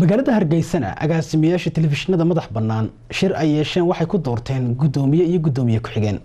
magaalada hargeysana agaasimayaasha telefishinada madax bannaan shir ay yeesheen waxay ku doorteen guddoomiye iyo guddoomiye ku-xigeen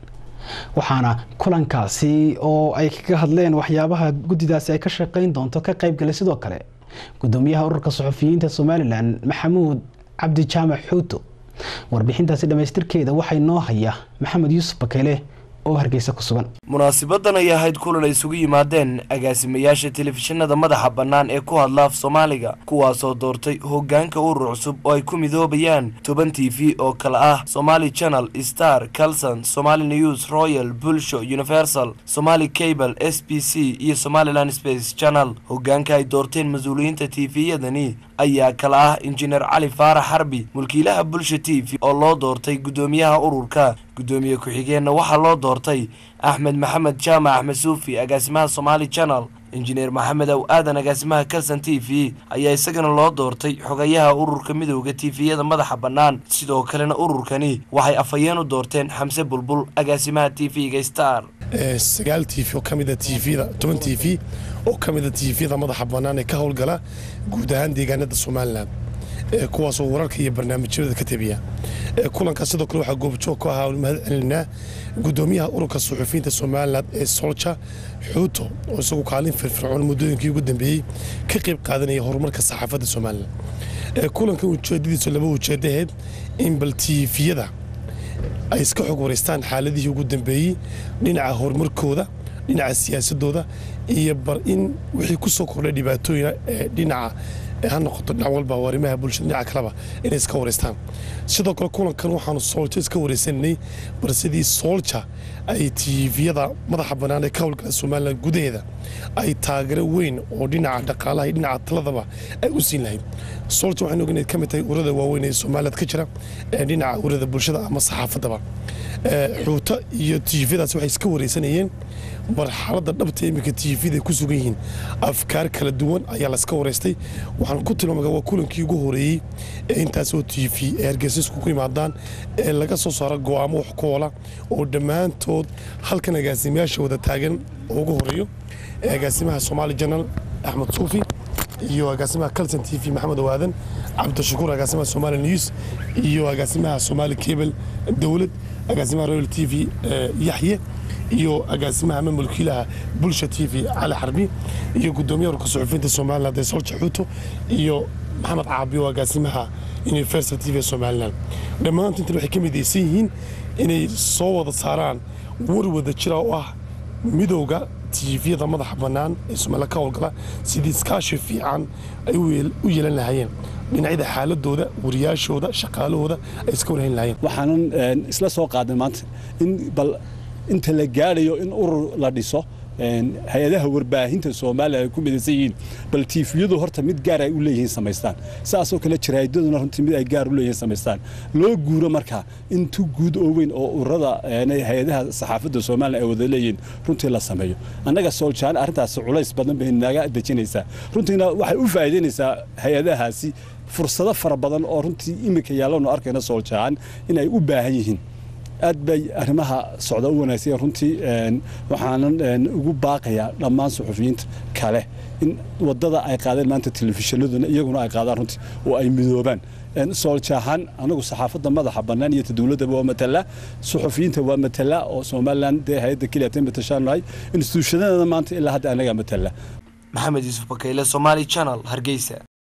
waxaana kulankaasi oo ay kaga hadleen waxyaabaha guddidaasi ay ka shaqeyn doonto ka qaybgalay sidoo kale guddoomiyaha ururka suxufiyiinta somalilan maxamuud cabdi jaamac xuuto warbixintaasi dhammaystirkeeda waxay noo haya maxamed yuusuf bakeyle oo hargeysa ku sugan munaasabadan ay ahayd kulan ay isugu yimaadeen agaasimayaasha telefishinada madaxa bannaan ee ku hadla af soomaaliga kuwaasoo doortay hoggaanka urur cusub oo ay ku midoobayaan toban t v oo kale ah somaali channel star calson somaali news royal bulsho universal somaali cable s b c iyo somalilan space channel hoggaanka ay doorteen mas-uuliyiinta t v-yadani ayaa kala ah injineer cali faarax xarbi mulkiilaha bulsha t v oo loo doortay guddoomiyaha ururka guddoomiye ku-xigeenna waxaa loo doortay axmed maxamed jaamac axmed suufi agaasimaha somaali channel injineer maxamed aw aadan agaasimaha calson t v ayaa isagana loo doortay xogayaha ururka midowda t v-yada madaxa bannaan sidoo kalena ururkani waxay afhayeen u doorteen xamse bulbul agaasimaha t v-ga star sagaal t v oo ka mida tvda toban t v oo ka mida t v-da madaxa bannaan ee ka howlgala guud ahaan deegaanada somalilan kuwaasoo wararka iyo barnaamijyada ka tabiya kulankaas sidoo kale waxaa goobjoog ku ahaa mahad celinaa guddoomiyaha ururka suxufiyiinta somalilan ee solja xuuto oo isagu kaalin firfircoon muddooyinkii ugu dambeeyey ka qayb qaadanaya horumarka saxaafadda somalilan kulankan ujeedadiisu laba ujeedaheed in bal tiifiyada ay iska xog wareystaan xaaladihii ugu dambeeyey dhinaca horumarkooda dhinaca siyaasadooda iyo bar in wixii ku soo kordhay dhibaatooyina ee dhinaca ha noqoto dhinac walba arrimaha bulshada dhinaca kaleba inay iska wareystaan sidoo kale kulankan waxaanu soolja iska wareysananay bar sidii soolja ay tiifiyada madaxa bannaan ee ka howlgala somalilan gudaheeda ay taageero weyn oo dhinaca dhaqaalaha iyo dhinaca taladaba ay u siin lahayd soolja waxaan ognayd ka mid tahay urada waaweyn ee somaliland ka jira ee dhinaca urada bulshada ama saxaafaddaba xuuto iyo tiifiyadaas waxay iska wareysanayeen marxaladda dhabta iminka tiifiyada ku sugan yihiin afkaar kala duwan ayaa layska wareystay waxaan ku tilmaamaya waa kulankii ugu horeeyey ee intaasoo tiifi ee hargeysa iskugu yimaadaan ee laga soo saaro go'aamo wax koola oo dhammaantood halkan agaasimayaasha wada taagan oo ugu horeeyo agaasimaha somaali janal axmed suufi iyo agaasimaha calson t v maxamed awaadan cabdishakuur agaasimaha somaali news iyo agaasimaha somaali cable dowlad agaasimaha royal t v yaxye iyo agaasimaha ama mulkiilaha bulsha t v cali xarbi iyo guddoomiyaha ururka suxufiyiinta somaliland ee solja xuuto iyo maxamed caabi oo agaasimaha universal t v somaliland dhammaantu intan waxay ka midaysan yihiin inay soo wada saaraan war wada jira oo ah midowga tiifiyada madaxa bannaan ee somaliland ka howlgala sidii iskaashi fiican ay u yeelan lahaayeen dhinacyada xaaladooda wariyaashooda shaqaalahooda ay iska warhayn lahaayeen waxaanan isla soo qaaday maanta in bal inta la gaadhayo in urur la dhiso hay-adaha warbaahinta soomaaliya ay ku midaysan yihiin bal tiifiyadu horta mid gaar ay u leeyihiin samaystaan saasoo kale jaraa'idaduna runtii mid ay gaar u leeyihiin samaystaan loo guuro markaa intu guud oo weyn oo ururada hay-adaha saxaafadda soomaaliya ay wada leeyihiin runtii la sameeyo annaga sooljahan arrintaasi culays badan bay naga dejinaysaa runtiina waxay u faa'iidaynaysaa hay-adahaasi fursado fara badan oo runtii iminka yaallanu arkayna sooljahan in ay u baahan yihiin aad bay arrimaha socda u wanaagsan runtii waxaanan ugu baaqayaa dhammaan suxufiyiinta kale in wadada ay qaadeen maanta telefishinaduna iyaguna ay qaadaan runtii oo ay midoobaan sooljahan anagu saxaafadda madaxa bannaan iyo dowladdaba waa matala suxufiyiinta waa matala oo somalilan dee hay-adda keliya matashaanahay instituushanadeeda maanta ilaa hadda anagaa matala maxamed yuusuf bakeyle somaali channel hargeysa